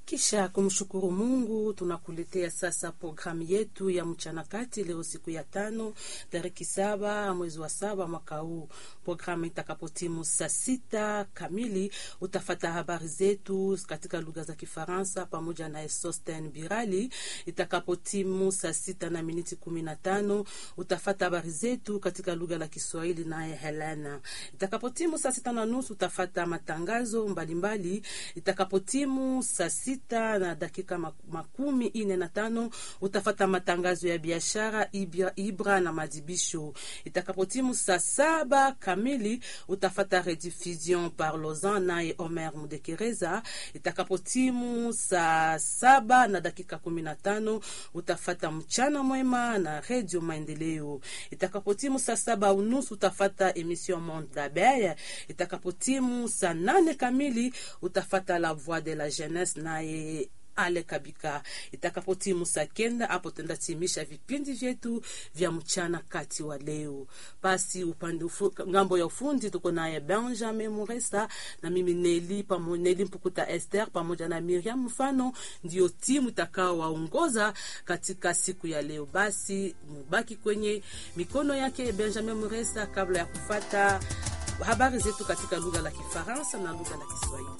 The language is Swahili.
Kisha kumshukuru Mungu, tunakuletea sasa programu yetu ya mchana kati leo, siku ya tano tariki saba mwezi wa saba mwaka huu. Programu itakapotimu saa sita kamili utafata habari zetu katika lugha za Kifaransa pamoja na Sosten Birali. Itakapotimu saa sita na miniti kumi na tano utafata habari zetu katika lugha la Kiswahili naye Helena. Itakapotimu saa sita na nusu utafata matangazo mbalimbali. Itakapotimu saa sita na dakika makumi ine na tano utafata matangazo ya biashara ibra, ibra na madibisho. Itakapotimu saa saba kamili utafata rediffusion par Lausanne naye Omer Mudekereza. Itakapotimu saa saba na dakika kumi na tano utafata mchana mwema na redio Maendeleo. Itakapotimu saa saba unusu utafata emission Monde d'Abeille. Itakapotimu saa nane kamili utafata la voix de la jeunesse naye ale kabika. Itakapotimu saa kenda hapo tendatimisha vipindi vyetu vya mchana kati wa leo. Basi upande ufu, ngambo ya ufundi tuko naye Benjamin Muresa na mimi Neli pamoja Neli Mpukuta Esther pamoja na Miriam Mfano, ndio timu itakao waongoza katika siku ya leo. Basi mubaki kwenye mikono yake Benjamin Muresa kabla ya kufata habari zetu katika lugha la Kifaransa na lugha la Kiswahili.